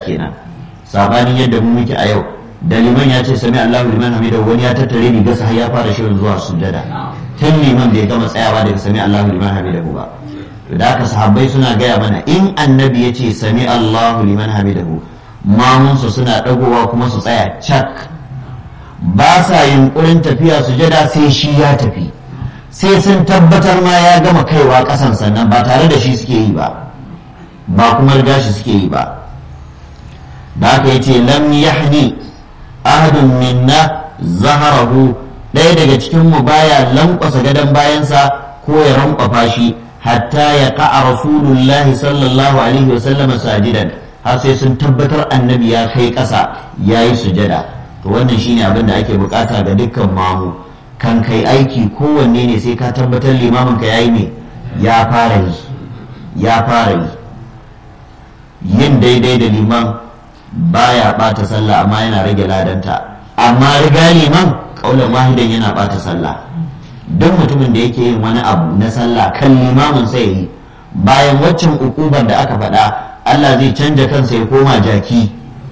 kenan sabanin yadda mu muke a yau da liman ya ce sami Allahu liman hamida wani ya tattare riga har ya fara shirin zuwa sujjada tun liman bai gama tsayawa daga sami Allahu liman hamida ba to da haka sahabbai suna gaya mana in annabi ya ce sami Allahu liman hamidahu mamunsu suna dagowa kuma su tsaya cak ba sa yunkurin tafiya sujada sai shi ya tafi sai sun tabbatar ma ya gama kaiwa kasan sannan ba tare da shi suke yi ba ba kuma riga shi suke yi ba da haka yace lam yahni ahadun minna zaharahu ɗaya daga cikin mu baya lankwasa gadon bayansa ko ya rankwafa shi hatta ya ka'a rasulullahi sallallahu alaihi wasallama sajidan har sai sun tabbatar annabi ya kai ƙasa ya yi sujada to wannan shine abin da ake bukata ga dukkan mamu kan kai aiki kowanne ne sai ka tabbatar limamin ka yayi ne ya fara yi ya fara yi yin daidai da liman baya bata sallah amma yana rage ladanta amma riga liman kaulan wahidan yana bata sallah duk mutumin da yake yin wani abu na sallah kan limamin sai yi bayan waccan ukubar da aka faɗa Allah zai canja kansa ya koma jaki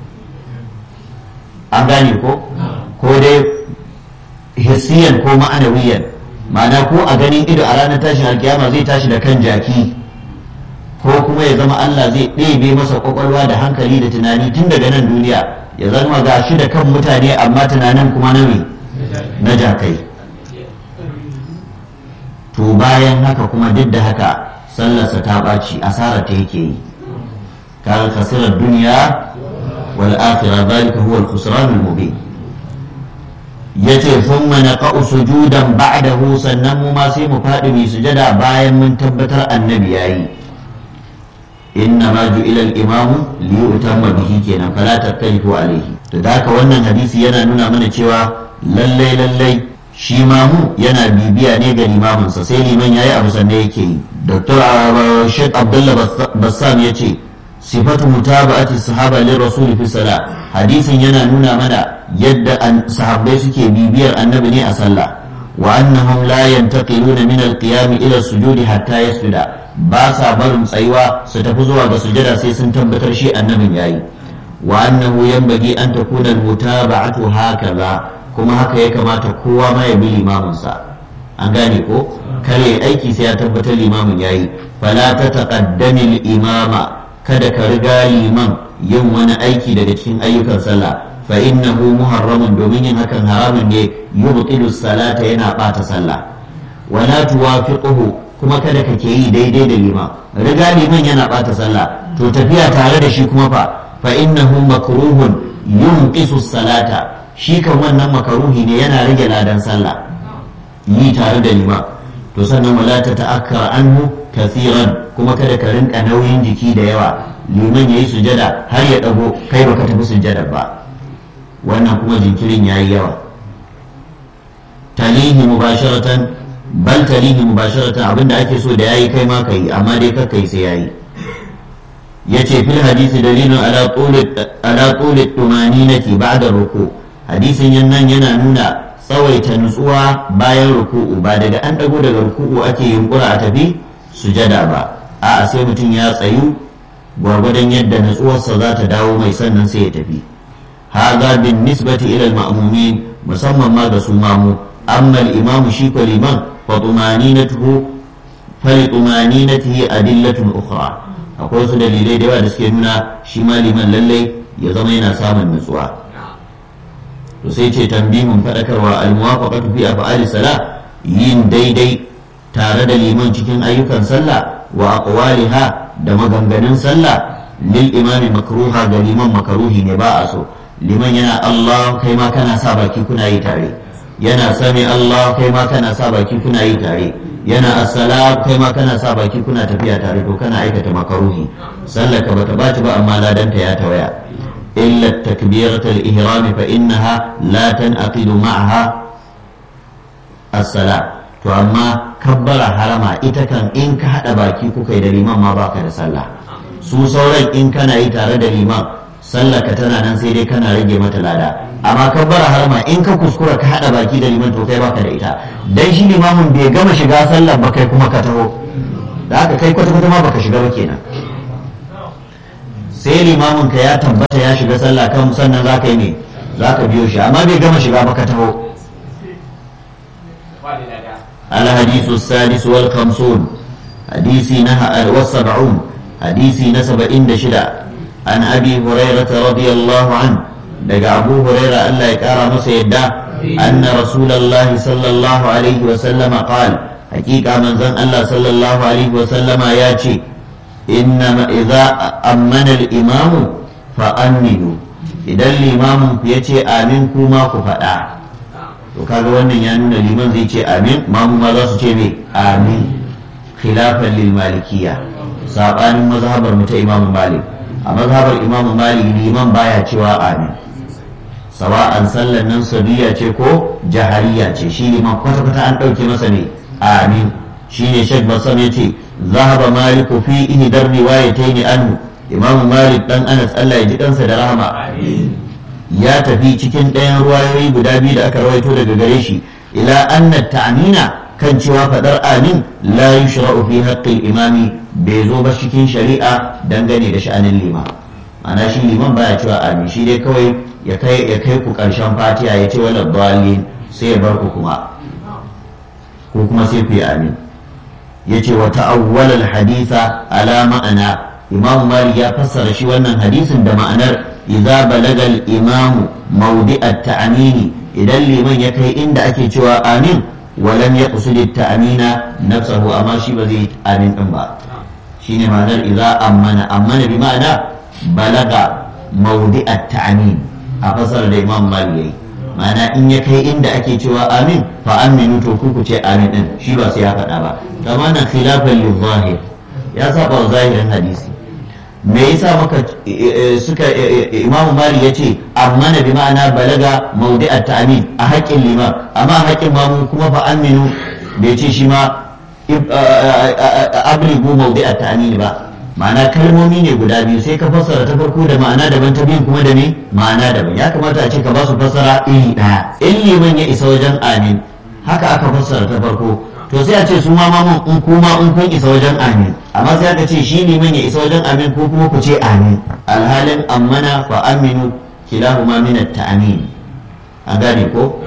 an gane ko ko dai hissiyan ko ma'anawiyan ma'ana ko a ganin ido a ranar tashin alkiyama zai tashi da kan jaki ko kuma ya zama Allah zai ɗebe masa kwakwalwa da hankali da tunani tun daga nan duniya ya zama ga shi da kan mutane amma tunanin kuma na na jakai to bayan haka kuma duk da haka sallarsa ta ɓaci asara ta yake yi kaga kasirar duniya wal akhirah zalika huwa al-khusran al-mubin yace thumma naqa'u sujudan ba'dahu sannan mu ma sai mu faɗi mu sujada bayan mun tabbatar annabi yayi inna ma ju'ila al-imamu li yutamma bihi kenan fala tattalifu alayhi to da haka wannan hadisi yana nuna mana cewa lallai lallai shi mamu yana bibiya ne ga limaminsa sai liman yayi abu sannan yake yi dr sheikh abdullah bassam ya ce sifatu mutaba'ati sahaba lir rasul fi sala hadisin yana nuna mana yadda sahabbai suke bibiyar annabi ne a sallah wa annahum la yantaqiluna min al-qiyam ila sujudi hatta yasjuda ba sa barin tsayuwa su tafi zuwa ga sujada sai sun tabbatar shi annabin yayi wa annahu yanbaghi an takuna al-mutaba'atu hakaza kuma haka ya kamata kowa ma ya bi limaminsa an gane ko kare aiki sai ya tabbatar limamin yayi fala ta taqaddami imama kada ka riga liman yin wani aiki daga cikin ayyukan sallah fa innahu muharramun domin yin hakan haramun ne yubtilu salata yana bata sallah wala tuwafiquhu kuma kada ka ke yi daidai da liman riga liman yana bata sallah to tafiya tare da shi kuma fa fa innahu makruhun yunqisu salata shi kan wannan makaruhi ne yana rage ladan sallah yi tare da liman to sannan wala ta ta'akkara anhu kathiran kuma kada ka rinka nauyin jiki da yawa liman yayi sujada har ya dago kai baka tafi sujada ba wannan kuma jinkirin yayi yawa talihi mubasharatan bal talihi mubasharatan abinda ake so da yayi kai ma kai amma dai kakkai sai yayi yace fil hadisi dalilun ala tuli ala tuli tumaninati ba'da ruku' hadisin yannan yana nuna tsawaita nutsuwa bayan ruku'u ba daga an dago daga ruku'u ake yunkura a tafi sujada ba a'a sai mutum ya tsayu gwargwadon yadda nutsuwarsa za ta dawo mai sannan sai ya tafi haza bin nisbati ila al-ma'mumin musamman ma ga su mamu amma al-imam shi ko liman fa tumaninatuhu fa li tumaninatihi adillatun ukhra akwai wasu dalilai da yawa da suke nuna shi ma liman lallai ya zama yana samun nutsuwa to sai ce tambihin faɗakarwa almuwafaqatu fi af'ali sala yin daidai tare da liman cikin ayyukan sallah wa aqwaliha da maganganun sallah lil imami makruha ga liman makaruhi ne ba a so liman yana Allah kai ma kana sa baki kuna yi tare yana sami Allah kai ma kana sa baki kuna yi tare yana assalam kai ma kana sa baki kuna tafiya tare to kana aikata makaruhi sallah ka bata baci ba amma ladanta ya tawaya إلا تكبيرة الإهرام فإنها لا تنعقد معها الصلاة to amma kabbara harama ita kan in ka haɗa baki kuka yi da liman ma baka da sallah su sauran in kana yi tare da liman sallah ka tana nan sai dai kana rage mata lada amma kabbara harama in ka kuskura ka haɗa baki da liman to kai baka da ita dan shi limamin bai gama shiga sallah ba kai kuma ka taho da haka kai kwata-kwata ma baka shiga ba kenan sai limamin ka ya tabbata ya shiga sallah kan sannan za ka yi ne za ka biyo shi amma bai gama shiga ba ka taho الحديث السادس والخمسون حديث نهى والسبعون حديث نسب إن شدا عن أبي هريرة رضي الله عنه دقى أبو هريرة ألا يكار مسيدا أن رسول الله صلى الله عليه وسلم قال حقيقة من زن الله صلى الله عليه وسلم ياتي إنما إذا أمن الإمام فأمنوا إذا الإمام يتي آمين كما كفأ to kaga wannan ya nuna liman zai ce amin mamu ma za su ce me amin khilafan lil malikiyya sabanin mazhabar mu ta imam malik a mazhabar imam malik liman baya cewa amin sawa'an sallan nan sabiya ce ko jahariya ce shi liman kwata kwata an dauke masa ne amin shine shek basam yace zahaba maliku fi ihdar riwayatayn anhu imam malik dan anas Allah ya ji kansa da rahama ya tafi cikin ɗayan ruwayoyi guda biyu da aka rawaito daga gare shi ila anna ta'mina kan cewa fadar amin la yushra'u fi haqqil imami bai zo ba cikin shari'a dangane da sha'anin liman ma'ana shi liman baya cewa amin shi dai kawai ya kai ya kai ku karshen fatiha ya ce wala dhalin sai ya bar ku kuma ko kuma sai ku yi amin yace wa ta'awwala al-haditha ala ma'ana imam malik ya fassara shi wannan hadisin da ma'anar idza balaga al-imam mawdi' at-ta'mini idan liman ya kai inda ake cewa amin walam yaqsud at-ta'mina nafsahu amma shi ba zai amin din ba shine ma'anar idza ammana ammana bi ma'ana balaga mawdi' at-ta'min a fasar da imam malik yayi ma'ana in ya kai inda ake cewa amin fa aminu to ku ku ce amin din shi ba sai ya faɗa ba kama nan khilafan lil zahir ya saba wa zahirin hadisi me yasa maka suka imamu mali ya ce amma na bi ma'ana balaga maudi'at ta'amin a haƙƙin liman amma a haƙƙin mamu kuma fa aminu bai ce shi ma abrigu maudi'at ta'amin ba ma'ana kalmomi ne guda biyu sai ka fassara ta farko da ma'ana daban ta biyun kuma da ne ma'ana daban ya kamata a ce ka ba su fassara iri ɗaya in liman ya isa wajen amin haka aka fassara ta farko to sai a ce su ma mamun in kuma in kun isa wajen amin amma sai aka ce shi liman ya isa wajen amin ko kuma ku ce amin alhalin ammana fa aminu kilahuma min at-ta'min an gane ko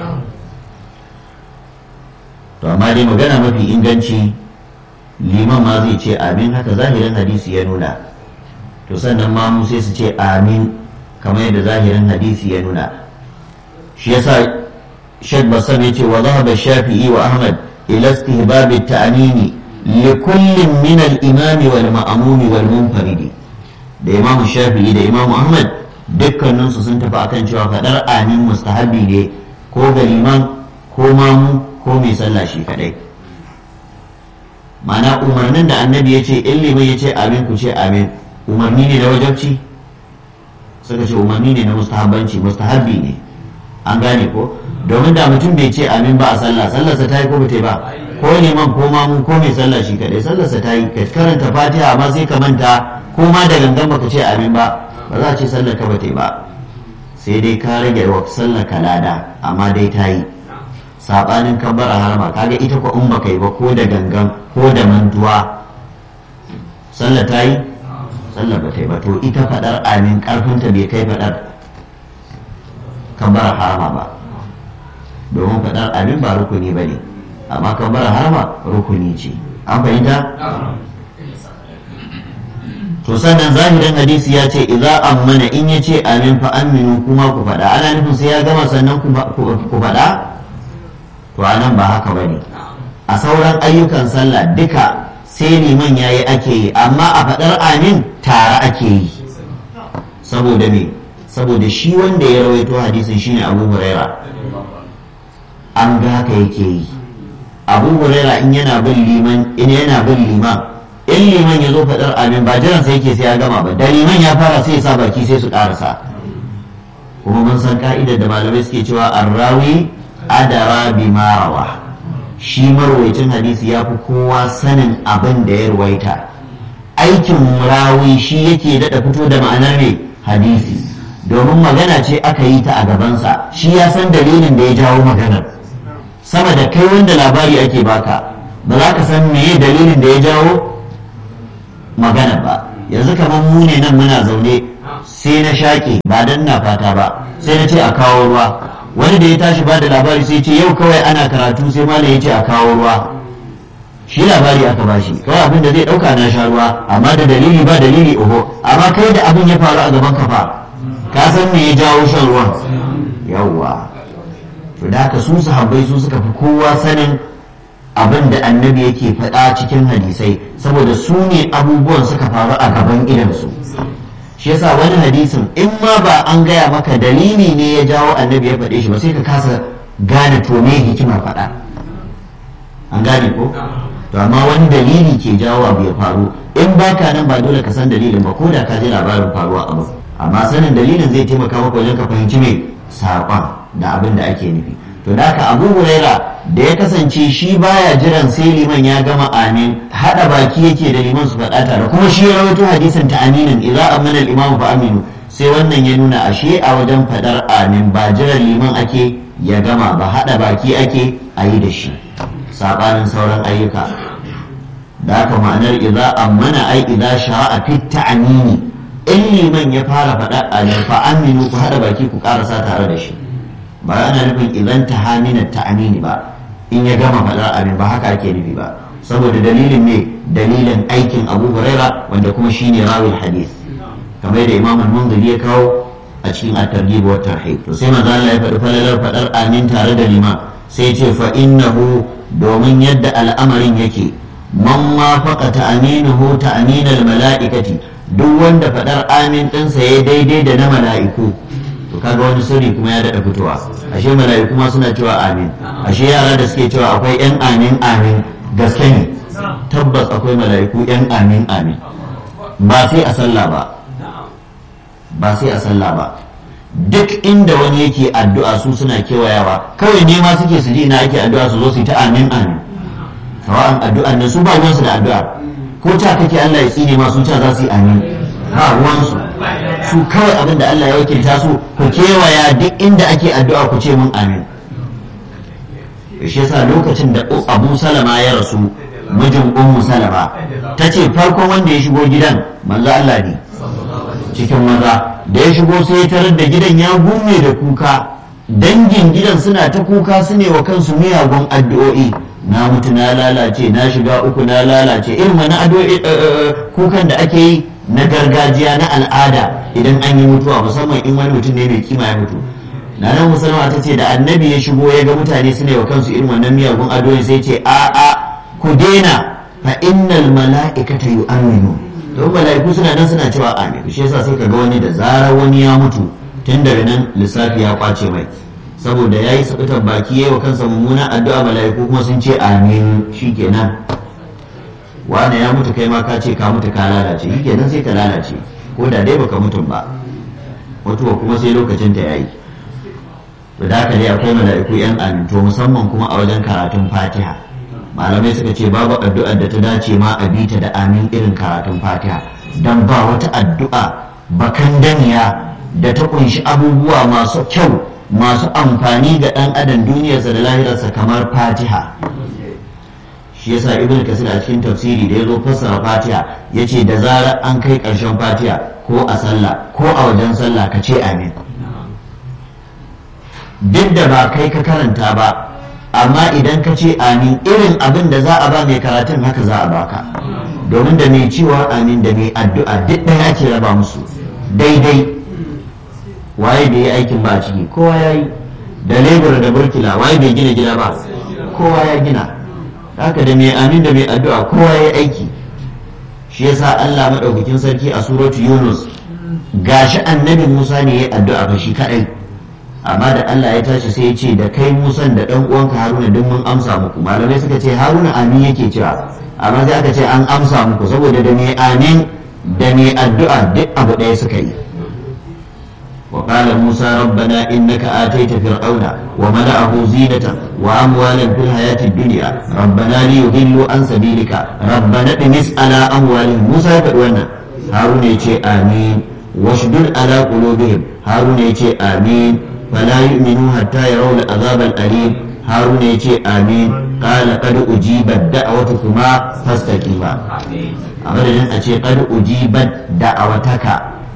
to amma dai magana mafi inganci liman ma zai ce amin haka zahirin hadisi ya nuna to sannan mamu sai su ce amin kamar yadda zahirin hadisi ya nuna shi yasa shek basam ya ce wa zahaba shafi'i wa ahmad إلى استهباب التأمين لكل من الإمام والمأموم والمنفرد da Imam Shafi'i da Imam Ahmad dukkaninsu sun tafi akan cewa faɗar amin mustahabi ne ko ga liman ko mamu ko mai sallah shi kadai mana umarnin da annabi ya ce in liman ya ce amin ku ce amin umarni ne na wajabci suka ce umarni ne na mustahabbanci mustahabbi ne an gane ko domin da mutum bai ce amin ba a sallah sallarsa ta yi ko bata ba ko neman ko mamu ko mai sallah shi kadai sallarsa ta yi ka karanta fatiha amma sai ka manta ko ma da gangan baka ce amin ba ba za a ce sallar ka bata ba sai dai ka rage wa sallar ka lada amma dai ta yi sabanin kabbara harma kaga ita ko in baka yi ba ko da gangan ko da mantuwa sallar ta yi sallar bata yi ba to ita fadar amin karfinta bai kai fadar kabbara harma ba domin faɗar abin ba rukuni ba ne amma kabbara harma rukuni ce an fahimta to sannan zahirin hadisi ya ce idza ammana in ya ce amin fa aminu kuma ku faɗa ana nufin sai ya gama sannan ku faɗa to anan ba haka bane a sauran ayyukan sallah duka sai liman yayi ake yi amma a faɗar amin tare ake yi saboda me saboda shi wanda ya rawaito hadisin shine abu huraira an ga haka yake yi abu huraira in yana bin liman in yana bin liman in liman ya zo faɗar amin ba jiran sai yake sai ya gama ba da liman ya fara sai ya sa baki sai su ƙarasa kuma mun san ka'idar da malamai suke cewa arrawi adara bi marawa shi marwaicin hadisi ya fi kowa sanin abin da ya ruwaita aikin rawi shi yake daɗa fito da ma'anar ne hadisi domin magana ce aka yi ta a gabansa shi ya san dalilin da ya jawo maganar sama da kai wanda labari ake baka ba za ka san meye dalilin da ya jawo magana ba yanzu kamar mu ne nan muna zaune sai na shaƙe ba dan na fata ba sai na ce a kawo ruwa wani da ya tashi ba da labari sai ce yau kawai ana karatu sai malam ya ce a kawo ruwa shi labari aka bashi kawai abin da zai ɗauka na sha ruwa amma da dalili ba dalili oho amma kai da abin ya faru a gaban ka fa ka san me ya jawo shan ruwan yawwa to da haka su sahabbai su suka fi kowa sanin abin da annabi yake faɗa cikin hadisai saboda su ne abubuwan suka faru a gaban idansu shi yasa wani hadisin in ma ba an gaya maka dalili ne ya jawo annabi ya faɗe shi ba sai ka kasa gane to me hikimar faɗa an gane ko to amma wani dalili ke jawo abu ya faru in baka nan ba dole ka san dalilin ba ko da ka ji labarin faruwa abu amma sanin dalilin zai taimaka maka wajen ka fahimci me saƙon da abin da ake nufi to da haka abu huraira da ya kasance shi baya jiran sai liman ya gama amin hada baki yake da liman su faɗa tare kuma shi ya rawaito hadisin ta aminin idza amana al-imamu fa aminu sai wannan ya nuna ashe a wajen faɗar amin ba jiran liman ake ya gama ba hada baki ake a yi da shi sabanin sauran ayyuka da haka ma'anar idza amana ai idza sha'a fi ta'mini in liman ya fara faɗa amin fa aminu ku hada baki ku karasa tare da shi ba ana nufin idan ta hamina ta amini ba in ya gama faɗar abin ba haka ake nufi ba saboda dalilin ne dalilin aikin abu huraira wanda kuma shine rawil hadith kamar da imam al-munziri ya kawo a cikin at-targhib wa tarhib to sai manzo Allah ya faɗi falalar faɗar amin tare da lima sai ce fa innahu domin yadda al'amarin yake man ma faqa ta'aminuhu ta'aminal mala'ikati duk wanda faɗar amin ɗinsa ya daidai da na mala'iku to kaga wani sirri kuma ya daɗa fitowa ashe mala'iku ma suna cewa amin ashe yara da suke cewa akwai yan amin amin gaske ne tabbas akwai mala'iku yan amin amin ba sai a sallah ba ba sai a sallah ba duk inda wani yake addu'a su suna kewayawa kawai nema suke su ji ina ake addu'a su zo su yi ta amin amin sawa'an addu'an nan su ba ruwansu da addu'a ko ta kake Allah ya tsine ma sun ce za su yi amin ba ruwansu su kawai abin da Allah ya wakilta su ku kewaya duk inda ake addu'a ku ce mun amin shi yasa lokacin da Abu Salama ya rasu mijin Ummu Salama ta ce farkon wanda ya shigo gidan manzo Allah ne cikin maza da ya shigo sai ya tarar da gidan ya gume da kuka dangin gidan suna ta kuka su ne wa kansu miyagun addu'o'i na mutu na lalace na shiga uku na lalace irin wani addu'o'i kukan da ake yi na gargajiya na al'ada idan an yi mutuwa musamman in wani mutum ne mai kima ya mutu na nan musulma ta ce da annabi ya shigo ya ga mutane su ne wa kansu irin wannan miyagun addu'o'i sai ce a a ku daina fa innal mala'ikata yu'minu to mala'iku suna nan suna cewa amin shi yasa sai ka ga wani da zarar wani ya mutu tun daga nan lissafi ya kwace mai saboda ya yi sabitar baki ya yi wa kansa mummuna addu'a mala'iku kuma sun ce amin shi kenan wane ya mutu kai ma ka ce ka mutu ka lalace shi kenan sai ka lalace ko da dai baka mutum ba mutuwa kuma sai lokacin ta yayi to da haka dai akwai mala'iku yan amin to musamman kuma a wajen karatun fatiha malamai suka ce babu addu'ar da ta dace ma a bita da amin irin karatun fatiha dan ba wata addu'a bakan daniya da ta kunshi abubuwa masu kyau masu amfani ga ɗan adam duniyarsa da lahirarsa kamar fatiha shi yasa ibn kasir a cikin tafsiri da ya zo fassara fatiha ya ce da zarar an kai ƙarshen fatiha ko a sallah ko a wajen sallah ka ce amin duk da ba kai ka karanta ba amma idan ka ce amin irin abin da za a ba mai karatun haka za a baka domin da mai cewa amin da mai addu'a duk ɗaya ake raba musu daidai waye bai yi aikin ba a ciki kowa ya yi da lebura da burkila waye bai gina gida ba kowa ya gina haka da mai amin da mai addu'a kowa ya yi aiki shi yasa Allah maɗaukakin sarki a suratu Yunus gashi annabi Musa ne ya yi addu'a ba shi kaɗai amma da Allah ya tashi sai ya ce da kai Musan da ɗan uwanka Haruna duk mun amsa muku malamai suka ce Haruna amin yake cewa amma sai aka ce an amsa muku saboda da mai amin da mai addu'a duk abu ɗaya suka yi وقال موسى ربنا إنك آتيت فرعون وملأه زينة وأموالا في الحياة الدنيا ربنا ليضلوا عن سبيلك ربنا اطمس على أموالهم موسى يقول هارون يتي آمين واشدد على قلوبهم هارون يتي آمين فلا يؤمنوا حتى يروا العذاب الأليم هارون يتي آمين قال قد أجيبت دعوتكما فاستقيما أمرنا أتي قد أجيبت دعوتك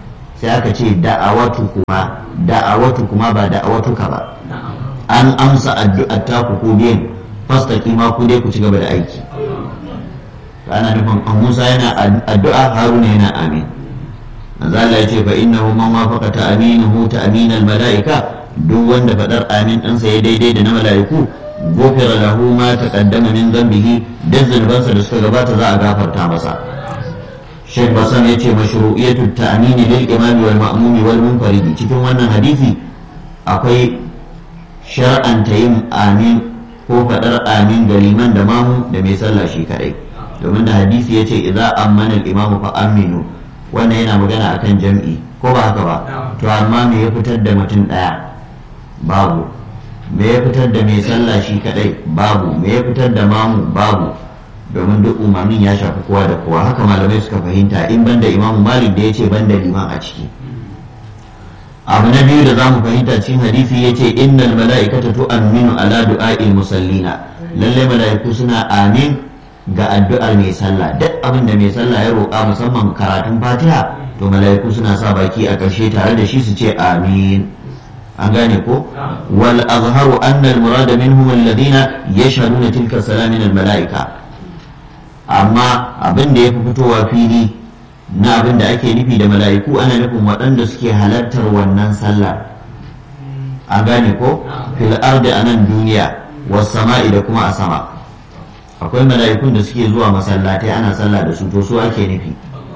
sai aka ce da'awatu kuma da'awatu kuma ba da'awatuka ba an amsa addu'ar ta ku ku biyan fastaki ma ku dai ku ci gaba da aiki ana nufin Musa yana addu'a Haruna yana amin manzo Allah ya ce fa innahu man wafaqa ta'minuhu ta'minal mala'ika duk wanda fadar amin ɗinsa ya daidai da na mala'iku gofira lahu ma taqaddama min dhanbihi da zunubansa da suka gabata za a gafarta masa Sheikh Basan ya ce mashru'iyatu ta'mini lil imami wal ma'mumi wal munfaridi cikin wannan hadisi akwai shar'anta yin amin ko fadar amin ga liman da mamu da mai sallah shi kadai domin da hadisi ya ce idza ammana al imamu fa aminu wannan yana magana akan jam'i ko ba haka ba to amma me ya fitar da mutum daya babu me ya fitar da mai sallah shi kadai babu me ya fitar da mamu babu domin duk umarnin ya shafi kowa da kowa haka malamai suka fahimta in banda imamu malik da ya ce banda liman a ciki abu na biyu da za mu fahimta cikin hadisi ya ce innal mala'ikata tu'minu ala du'a'il musallina lalle mala'iku suna amin ga addu'ar mai sallah duk abin da mai sallah ya roƙa musamman karatun fatiha to mala'iku suna sa baki a ƙarshe tare da shi su ce amin an gane ko wal azharu anna al murada minhum alladhina yashhaduna tilka salam min al mala'ika amma abin da yafi fitowa fili na abin da ake nufi da mala'iku ana nufin waɗanda suke halartar wannan sallah an gane ko fil ardi anan duniya was sama'i da kuma a sama akwai mala'ikun da suke zuwa masallatai ana sallah da su to su ake nufi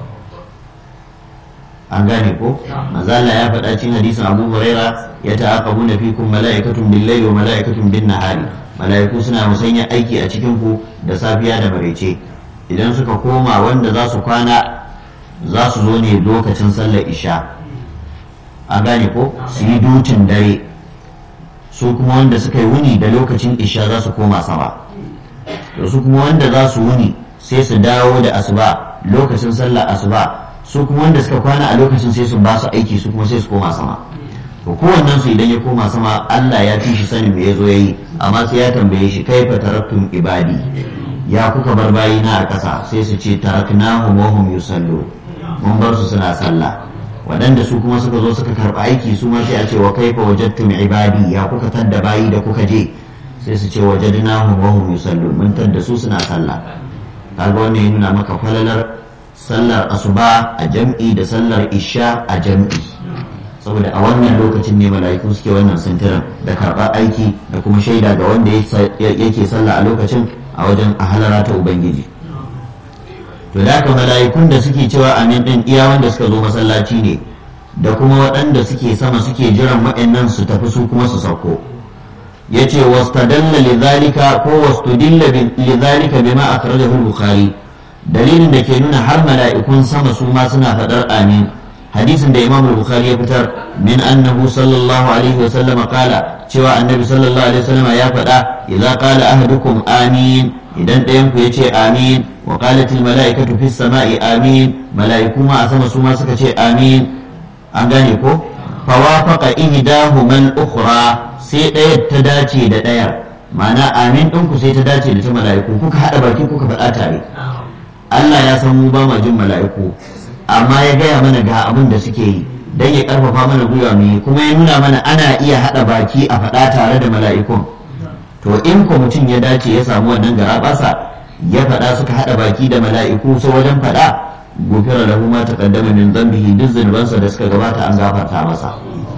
an gane ko mazala ya faɗa cikin hadisin abu huraira ya ta'aqabu na fikum mala'ikatun bil wa mala'ikatun bin nahari mala'iku suna musanya aiki a cikin ku da safiya da maraice idan suka koma wanda za su kwana za su zo ne lokacin sallar isha an gane ko su yi dutin dare su kuma wanda suka yi wuni da lokacin isha za su koma sama da su kuma wanda za su wuni sai su dawo da asuba lokacin sallar asuba su kuma wanda suka kwana a lokacin sai su ba su aiki su kuma sai su koma sama to kowannen su idan ya koma sama Allah ya fi shi sanin me yazo yayi amma sai ya tambaye shi kaifa taraktum ibadi ya kuka bar bayina a ƙasa sai su ce taraknahum wa hum yusallu mun bar su suna sallah waɗanda su kuma suka zo suka karɓi aiki su ma sai a ce wa kaifa wajadtum ibadi ya kuka tadda bayi da kuka je sai su ce wajadnahum wa hum yusallu mun tadda su suna sallah kaga wannan ya nuna maka falalar sallar asuba a jam'i da sallar isha a jam'i saboda a wannan lokacin ne mala'iku suke wannan sintiran da karɓar aiki da kuma shaida ga wanda yake sallah a lokacin a wajen a halara ta ubangiji to da haka mala'ikun da suke cewa amin din iya wanda suka zo masallaci ne da kuma waɗanda suke sama suke jiran waɗannan su tafi su kuma su sauko yace wastadalla lidhalika ko wastudilla lidhalika bima akhrajahu al-bukhari dalilin da ke nuna har mala'ikun sama su ma suna faɗar amin hadisin da imam al-bukhari ya fitar min annahu sallallahu alaihi wa sallam qala cewa annabi sallallahu alaihi wa sallam ya faɗa idza qala ahadukum amin idan ɗayan ku yace amin wa qalat al-mala'ikatu fis sama'i amin mala'iku ma a sama su ma suka ce amin an gane ko fawafaqa ihdahuma al-ukhra sai ɗaya ta dace da ɗayar ma'ana amin ɗinku sai ta dace da ta mala'iku kuka haɗa baki kuka faɗa tare Allah ya san mu ba ma jin mala'iku amma ya gaya mana ga abin da suke yi don ya karfafa mana gwiwa mu kuma ya nuna mana ana iya haɗa baki a faɗa tare da mala'ikun to in ko mutum ya dace ya samu wannan garaɓasa ya faɗa suka haɗa baki da mala'iku sai wajen faɗa gofira lahu ma taqaddama min dhanbihi duk zunubansa da suka gabata an gafarta masa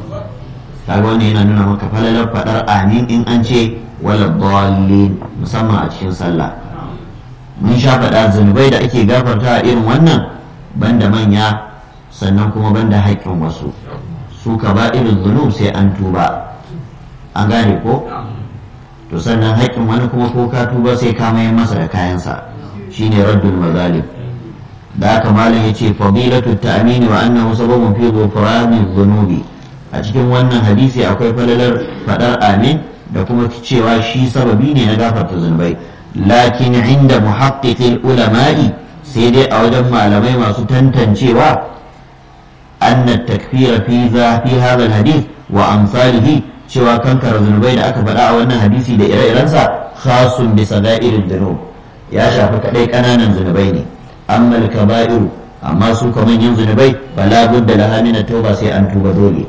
kaga wannan yana nuna maka falalar faɗar amin in an ce wala dallin musamman a cikin sallah mun sha faɗa zunubai da ake gafarta a irin wannan banda manya sannan kuma banda haƙƙin wasu su ka ba irin zunub sai an tuba an gane ko to sannan haƙƙin wani kuma ko ka tuba sai ka mayar masa da kayansa shine raddul mazalim da haka malam yace fadilatu ta'mini wa annahu sababun fi ghufrani dhunubi a cikin wannan hadisi akwai falalar fadar amin da kuma cewa shi sababi ne na gafarta zunubai lakin inda muhaqqiqil ulama'i sai dai a wajen malamai masu tantancewa anna takfira fi za fi hadha alhadith wa amsalihi cewa kankara zunubai da aka faɗa a wannan hadisi da ire-irensa khasun bi sada'irin dhunub ya shafi kadai kananan zunubai ne amma al-kaba'iru amma su kamar yin zunubai bala budda laha min tauba sai an tuba dole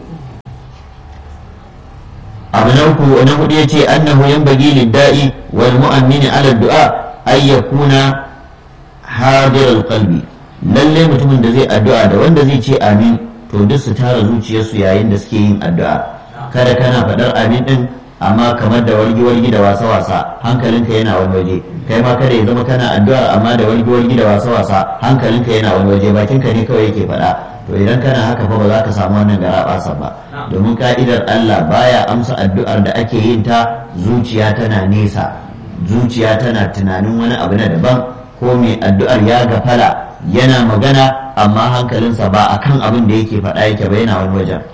abu na uku na hudu yace annahu yanbaghi lid-da'i wal mu'mini ala du'a ay yakuna hadir al-qalbi lalle mutumin da zai addu'a da wanda zai ce amin to duk su tara zuciyarsu yayin da suke yin addu'a kada kana faɗar amin din amma kamar da wargi-wargi da wasa-wasa hankalinka yana wani waje kai ma kada ya zama kana addu'a amma da wargi-wargi da wasa-wasa hankalinka yana wani waje bakinka ne kawai yake faɗa to idan kana haka fa ba za ka samu wannan garaɓasa ba domin ka'idar Allah baya amsa addu'ar da ake yin ta zuciya tana nesa zuciya tana tunanin wani abu na daban ko mai addu'ar ya gafala yana magana amma hankalinsa ba akan abin da yake faɗa yake ba yana wani wajen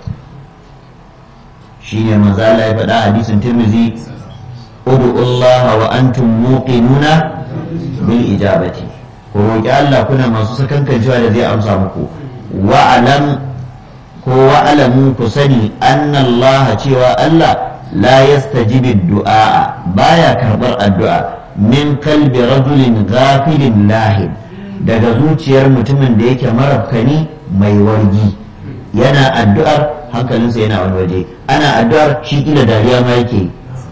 shine manzo Allah ya faɗa hadisin Tirmidhi ud'u Allah wa antum muqinuna bil ijabati ko roki Allah kuna masu sakankancewa da zai amsa muku wa alam ko wa alamu ku sani anna Allah cewa Allah la yastajibu du'a baya karbar addu'a min kalbi rajulin ghafilin lahin daga zuciyar mutumin da yake marafkani mai wargi yana addu'ar hankalinsa yana wani waje ana addu'ar shi kila dariya ma yake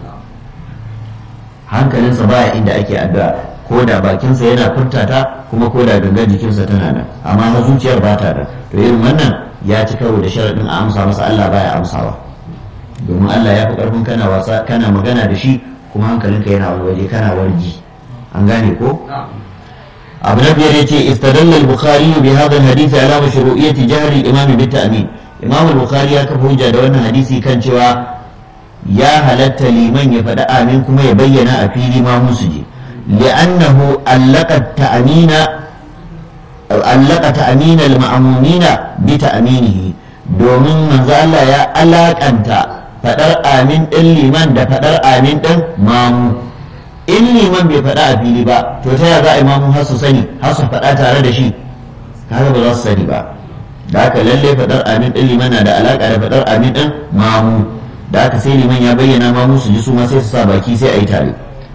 hankalinsa baya inda ake addu'a ko da bakinsa yana furtata kuma ko da gangan jikinsa tana nan amma na zuciyar ba ta da to irin wannan ya ci karo da sharaɗin a amsa masa Allah baya amsawa domin Allah ya fi ƙarfin kana wasa kana magana da shi kuma hankalinka yana wani waje kana wargi an gane ko abu na biyar yace istadalla al-bukhari bi hadha al-hadith ala mashru'iyyati jahri al-imam bi ta'min imam al-bukhari ya kafa hujja da wannan hadisi kan cewa ya halatta liman ya faɗi amin kuma ya bayyana a fili ma musu je li'annahu allaka ta'mina allaka ta'mina al-ma'mumina bi ta'minihi domin manzo Allah ya alakanta faɗar amin ɗin liman da faɗar amin ɗin mamu in liman bai faɗa a fili ba to ta yaya za a imamu har su sani har su faɗa tare da shi kaga ba za su sani ba da haka lalle faɗar amin ɗin liman na da alaƙa da faɗar amin ɗin mamu da haka sai liman ya bayyana mamu su ji su ma sai su sa baki sai a yi tare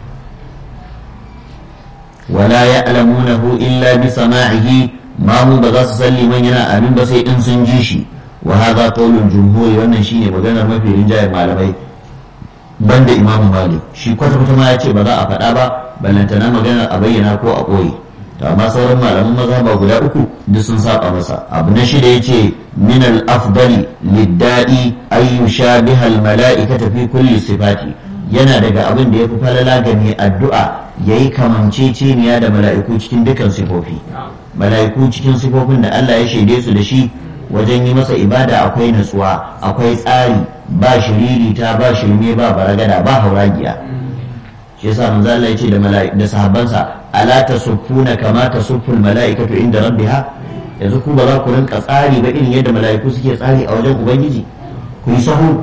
wala ya'lamunahu illa bi sama'ihi mamu ba za su san liman yana amin ba sai in sun ji shi wa hadha qawlul jumhur wannan shine maganar mafi rinjayen malamai banda imamu malik shi kwata kwata ma ya ce ba za a faɗa ba ballantana maganar a bayyana ko a ɓoye to amma sauran malaman maza ba guda uku duk sun saba masa abu na shida yace min al afdali liddai ay yushabiha al mala'ikata fi kulli sifati yana daga abin da yafi falala ga mai addu'a yayi kamanceceniya da mala'iku cikin dukkan sifofi mala'iku cikin sifofin da Allah ya shaide su da shi wajen yi masa ibada akwai nutsuwa akwai tsari ba shiririta ba shirme ba baragada ba hauragiya shi yasa manzo Allah ya ce da da sahabbansa ala tasuffuna kama tasufful mala'ikatu inda rabbiha yanzu ku ba za ku rinka tsari ba irin yadda mala'iku suke tsari a wajen ubangiji ku yi sahu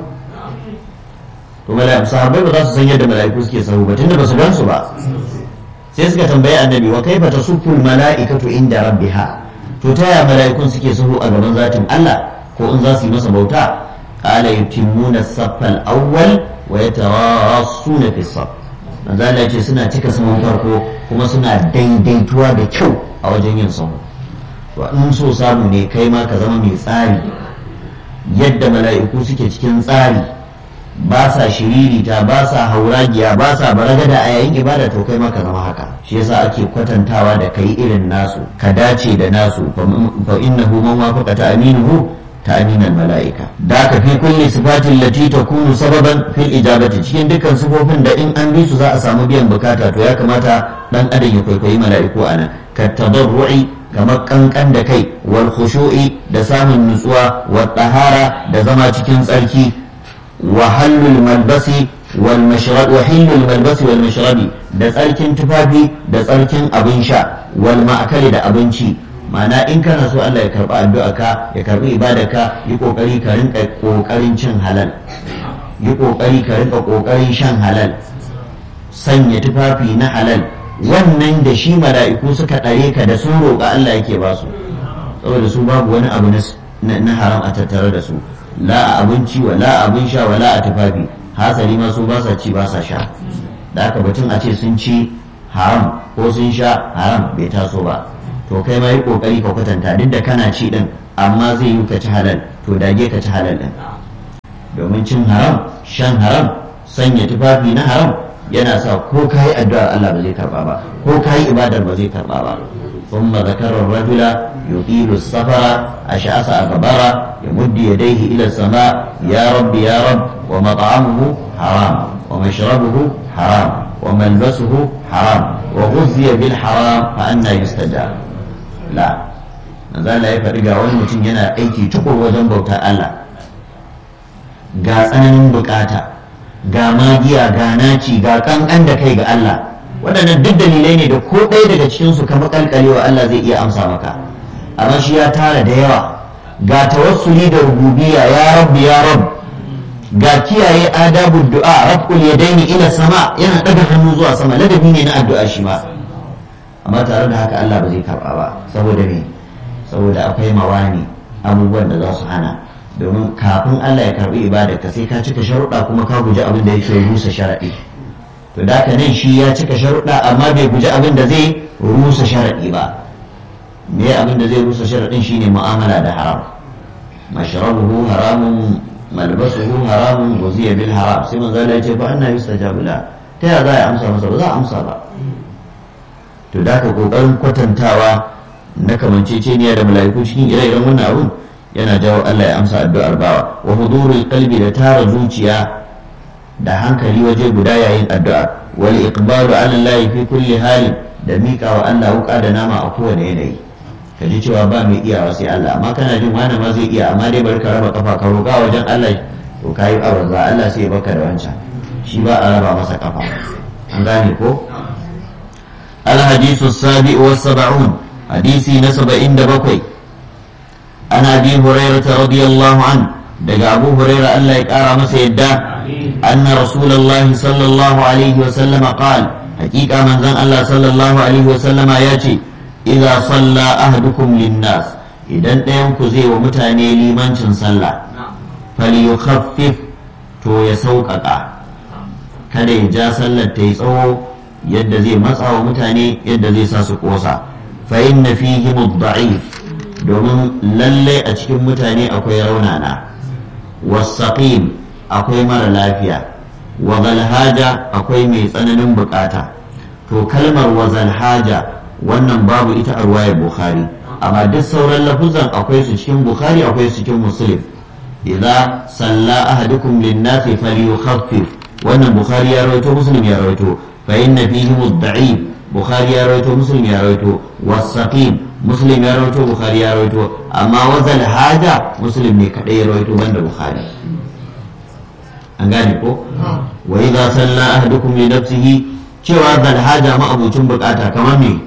to mala'iku sahabbai ba za su san yadda mala'iku suke sahu ba tunda ba su gan su ba sai suka tambayi annabi wa kaifa tasufful mala'ikatu inda rabbiha to ta yaya mala'ikun suke sahu a gaban zatin Allah ko in za su yi masa bauta qala yutimmuna as-saffa al-awwal wa yatarassuna fi as-saff manzo Allah ce suna cika sahun farko kuma suna daidaituwa da kyau a wajen yin sahu to in so samu ne kai ma ka zama mai tsari yadda mala'iku suke cikin tsari ba sa shiririta ba sa hauragiya ba sa baragada a yayin ibada to kai ma ka zama haka shi yasa ake kwatantawa da kai irin nasu ka dace da nasu fa innahu man wafaqa ta'minuhu ta'min al-mala'ika da ka fi kulli sifatin lati takunu sababan fil ijabati cikin dukkan sifofin da in an bi su za a samu biyan bukata to ya kamata dan adam ya kwaikwayi mala'iku anan ka tadarru'i kamar kankan da kai wal khushu'i da samun nutsuwa wa tahara da zama cikin tsarki وحل الملبس والمشرب وحل الملبس والمشرب da tsarkin tufafi da tsarkin abin sha wal ma'akali da abinci ma'ana in kana so Allah ya karba addu'a ka ya karbi ka yi kokari ka rinka kokarin cin halal yi kokari ka rinka kokarin shan halal sanya tufafi na halal wannan da shi mala'iku suka ɗare ka da sun roƙa Allah yake ba su saboda su babu wani abu na haram a tattare da su la a abinci wa la a abin sha wa la a tufafi hasali ma su ba sa ci ba sa sha da aka batun a ce sun ci haram ko sun sha haram bai taso ba to kai ma yi kokari ka kwatanta duk da kana ci din amma zai yi ka ci halal to dage ka ci halal din domin cin haram shan haram sanya tufafi na haram yana sa ko ka yi addu'ar Allah ba zai karba ba ko ka yi ibadar ba zai karba ba ثم ذكر الرجل يطيل السفر أشعث أغبر يمد يديه إلى السماء يا رب يا رب ومطعمه حرام ومشربه حرام وملبسه حرام وغذي بالحرام فأنا يستجاب لا manzo ya faɗi ga wani mutum yana aiki tukur wajen bauta Allah ga tsananin bukata ga magiya ga naci ga kankan da kai ga Allah waɗannan duk dalilai ne da ko ɗaya daga cikinsu ka makalkalewa Allah zai iya amsa maka amma shi ya tara da yawa ga tawassuli da rububiya ya rabbi ya rabb ga kiyaye adabu du'a rafqul yadaini ila sama yana daga hannu zuwa sama ladabi ne na addu'a shi ma amma tare da haka Allah ba zai karba ba saboda me saboda akwai mawani abubuwan da za su hana domin kafin Allah ya karbi ibada ka sai ka cika sharuɗa kuma ka guji abin da yake rusa sharaɗi to da haka nan shi ya cika sharuɗa amma bai guji abin da zai rusa sharaɗi ba me abin da zai rusa sharaɗin shine mu'amala da haram mashrabuhu haramun malbasuhu haramun guziya bil haram sai manzo Allah ya ce fa anna yustajabu la ta ya za a amsa masa ba za a amsa ba to da ka kokarin kwatantawa na kamanceceniya da mala'iku cikin ire-iren wannan abun yana jawo Allah ya amsa addu'ar bawa wa hudurul qalbi da tara zuciya da hankali waje guda yayin addu'a wal iqbalu ala Allah fi kulli hali da miƙa wa Allah wuka da nama a kowane yanayi ka ji cewa ba mai iyawa sai Allah amma kana jin wani ma zai iya amma dai bari ka raba kafa ka roƙa wajen Allah to kayi aure za Allah sai ya baka da wancan shi ba a raba masa kafa an gane ko الحديث السابع والسبعون حديث نسب عند بقي عن ابي هريره رضي الله عنه دقى ابو هريره الله يقارى مسيدا ان رسول الله صلى الله عليه وسلم قال حقيقه من زن الله صلى الله عليه وسلم ياتي اذا صلى احدكم للناس idan ɗayan ku zai wa mutane limancin sallah falyukhaffif to ya sauƙaƙa kada ya ja sallar ta yi tsawo yadda zai matsa wa mutane yadda zai sa su ƙosa fa inna fihi mudda'if domin lalle a cikin mutane akwai raunana wasaqim akwai mara lafiya wa zalhaja akwai mai tsananin bukata to kalmar wa zalhaja wannan babu ita a ruwayar bukhari amma duk sauran lafuzan akwai su cikin bukhari akwai su cikin muslim idza salla ahadukum lin-nasi falyukhaffif wannan bukhari ya rawaito muslim ya rawaito fa inna fihi mudda'if bukhari ya rawaito muslim ya rawaito wasaqim muslim ya rawaito bukhari ya rawaito amma wazal haja muslim ne kadai ya rawaito banda bukhari an gane ko wa idza salla ahadukum li nafsihi cewa zal haja ma abucin bukata kamar me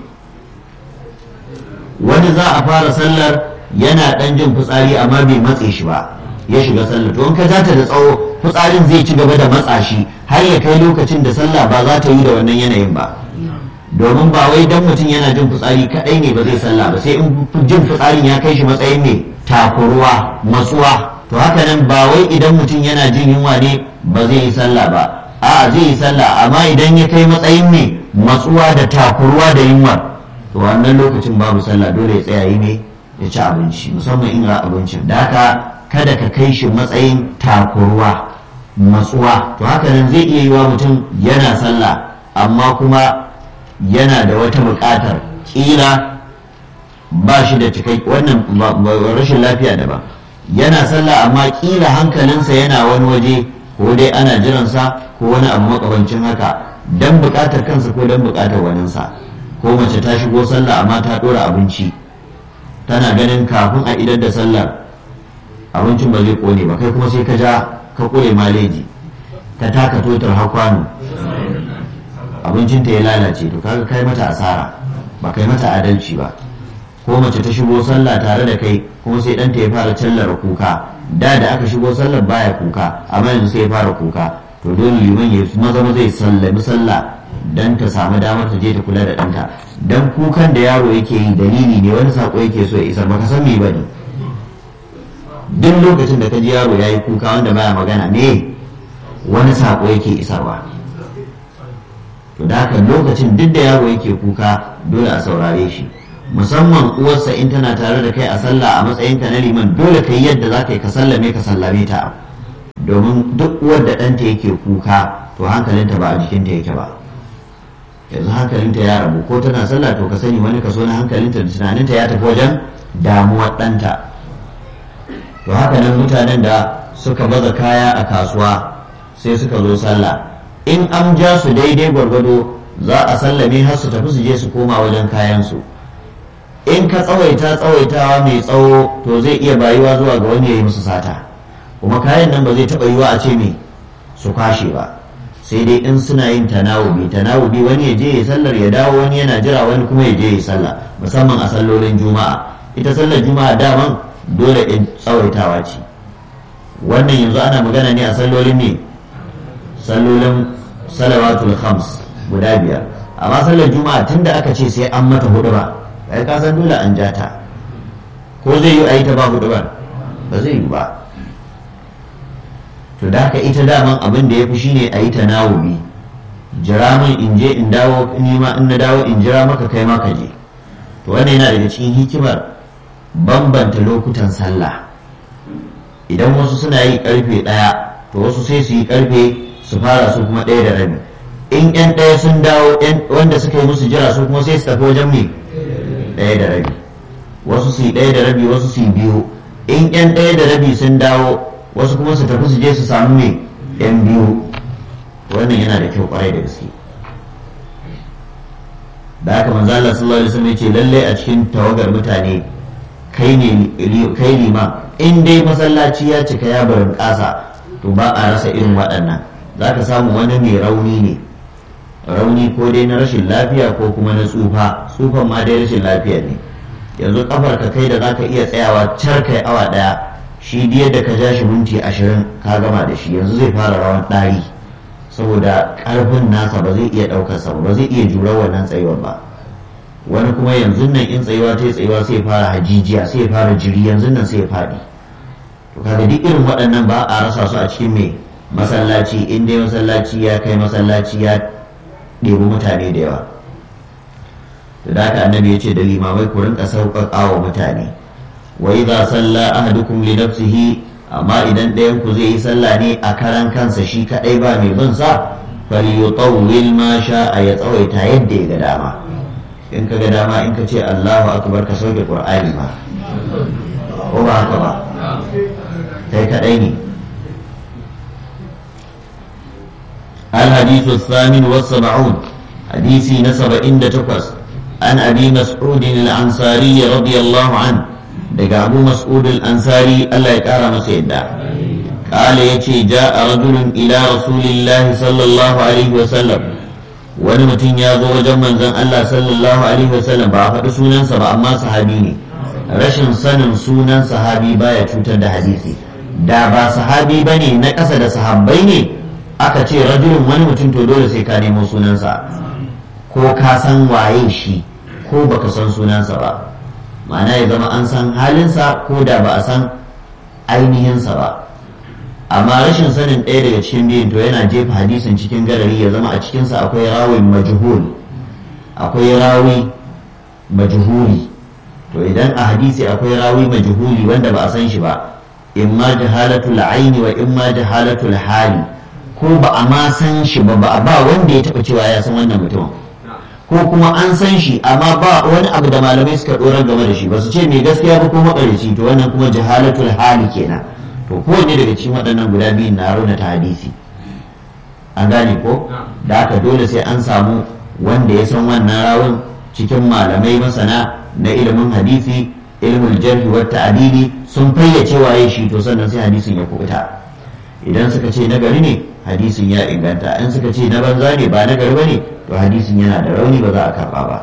wani za a fara sallar yana dan jin fitsari amma bai matse shi ba ya shiga sallar to in ka ta da tsawo fitsarin zai ci gaba da matsa shi har ya kai lokacin da sallah ba za ta yi da wannan yanayin ba domin ba wai dan mutum yana jin fitsari kadai ne ba zai sallah ba sai in jin fitsarin ya kai shi matsayin ne takurwa matsuwa to haka nan ba wai idan mutum yana jin yunwa ne ba zai yi sallah ba a'a zai yi sallah amma idan ya kai matsayin ne matsuwa da takurwa da yunwa to wannan lokacin babu sallah dole ya tsaya yi ne ya ci abinci musamman in ga abincin da haka kada ka kai shi matsayin takurwa matsuwa to haka nan zai iya yi wa mutum yana sallah amma kuma yana da wata buƙatar ƙila ba shi da cikai wannan rashin lafiya daban yana sallah amma ƙila hankalinsa yana wani waje ko dai ana jiransa ko wani abu makabancin haka dan buƙatar kansa ko dan buƙatar waninsa ko mace ta shigo sallah amma ta ɗora abinci tana ganin kafin a idar da sallar abincin ba zai ƙone ba kai kuma sai ka ja ka ƙure maleji ka taka totar hakwano abincinta ya lalace to kaga kai mata asara ba kai mata adalci ba ko mace ta shigo sallah tare da kai kuma sai ɗanta ya fara callara kuka da da aka shigo sallar baya kuka amma yanzu sai ya fara kuka to dole liman ya maza maza ya sallami sallah dan ta samu damar ta je ta kula da ɗanta dan kukan da yaro yake yi dalili ne wani sako yake so ya isar baka san me bane duk lokacin da ka ji yaro ya yi kuka wanda baya magana ne wani sako yake isarwa to da haka lokacin duk da yaro yake kuka dole a saurare shi musamman uwarsa in tana tare da kai a sallah a matsayinka na liman dole ka yi yadda za ka yi ka sallame ka sallame ta domin duk uwar da ɗanta yake kuka to hankalinta ba a jikinta yake ba yanzu hankalinta ya rabu ko tana sallah to ka sani wani kaso na hankalinta da tunaninta ya tafi wajen damuwar ɗanta to haka nan mutanen da suka baza kaya a kasuwa sai suka zo sallah in an ja su daidai gwargwado za a sallame har su tafi su je su koma wajen kayansu in ka tsawaita tsawaitawa mai tsawo to zai iya bayuwa zuwa ga wani ya yi musu sata kuma kayan nan ba zai taɓa yiwa a ce me su kwashe ba sai dai in suna yin tanawubi tanawubi wani ya je ya sallar ya dawo wani yana jira wani kuma ya je ya sallah musamman a sallolin juma'a ita sallar juma'a daman dole in tsawaitawa ce wannan yanzu ana magana ne a sallolin ne sallolin salawatul khams guda biyar amma sallar juma'a tunda aka ce sai an mata hudu ba kai ka san dole an ja ta ko zai yi a yi ta ba hudu ba ba zai yi ba to da haka ita daman abin da ya fi shine a yi ta nawubi jira min in je in dawo nima in na dawo in jira maka kai maka je to wannan yana daga cikin hikimar bambanta lokutan sallah idan wasu suna yi karfe ɗaya to wasu sai su yi karfe su fara su kuma ɗaya da rabi in yan ɗaya sun dawo wanda suka yi musu jira su kuma sai su tafi wajen me ɗaya da rabi wasu su yi ɗaya da rabi wasu su yi biyu in yan ɗaya da rabi sun dawo wasu kuma su tafi su je su samu me yan biyu wannan yana da kyau kwarai da gaske da haka manzo Allah sallallahu alaihi wasallam yace lalle a cikin tawagar mutane kai ne kai lima in dai masallaci ya cika ya barin kasa to ba a rasa irin waɗannan zaka samu wani mai rauni ne rauni ko dai na rashin lafiya ko kuma na tsufa tsufan ma dai rashin lafiya ne yanzu kafar ka kai da zaka iya tsayawa car kai awa daya shi diyar da ka ja shi minti ashirin ka gama da shi yanzu zai fara rawan ɗari saboda ƙarfin nasa ba zai iya ɗaukar sa ba zai iya jurar wannan tsayuwar ba wani kuma yanzu nan in tsayuwa ta tsayuwa sai fara hajijiya sai fara jiri yanzu nan sai ya faɗi to kaga duk irin waɗannan ba a rasa su a cikin mai masallaci in dai masallaci ya kai masallaci ya ɗebi mutane da yawa da haka annabi ya ce da limamai ku rinka sauƙaƙa wa mutane wa idza salla ahadukum li nafsihi amma idan ɗayan ku zai yi sallah ne a karan kansa shi kadai ba mai bin sa falyutawwil ma sha'a ya tsawaita yadda ya ga dama in ka ga dama in ka ce Allahu akbar ka sauke Qur'ani ma ko ba haka ba kai kadai ne الحديث الثامن والسبعون حديث نسب إن تقص عن أبي مسعود الأنصاري رضي الله عنه daga abu mas'ud al-ansari Allah ya kara masa yadda kala yace ja'a rajulun ila rasulillahi sallallahu alaihi wa sallam wani mutum ya zo wajen manzon Allah sallallahu alaihi wa sallam ba a faɗi sunansa ba amma sahabi ne rashin sanin sunan sahabi baya cutar da hadisi da ba sahabi bane na ƙasa da sahabbai ne aka ce rajulun wani mutum to dole sai ka nemo sunansa ko ka san waye shi ko baka san sunansa ba ma'ana ya zama an san halinsa ko da ba a san ainihinsa ba amma rashin sanin ɗaya daga cikin biyun to yana jefa hadisin cikin garari ya zama a cikinsa akwai rawin majhul akwai rawi majhuli to idan a hadisi akwai rawi majhuli wanda ba a san shi ba imma jahalatul aini wa imma jahalatul hali ko ba a ma san shi ba ba wanda ya taɓa cewa ya san wannan mutum ko kuma an san shi amma ba wani abu da malamai suka dorar game da shi ba su ce mai gaskiya ba ko makarici to wannan kuma jahalatul hali kenan to kowanne daga cikin waɗannan guda biyu na rauna ta hadisi an gane ko da haka dole sai an samu wanda ya san wannan rawun cikin malamai masana na ilimin hadisi ilimin jarhi wa ta'dili sun fayyace waye shi to sannan sai hadisin ya kubuta idan suka ce nagari ne hadisin ya inganta in suka ce na banza ne ba nagari ba ne to hadisin yana da rauni ba za a karba ba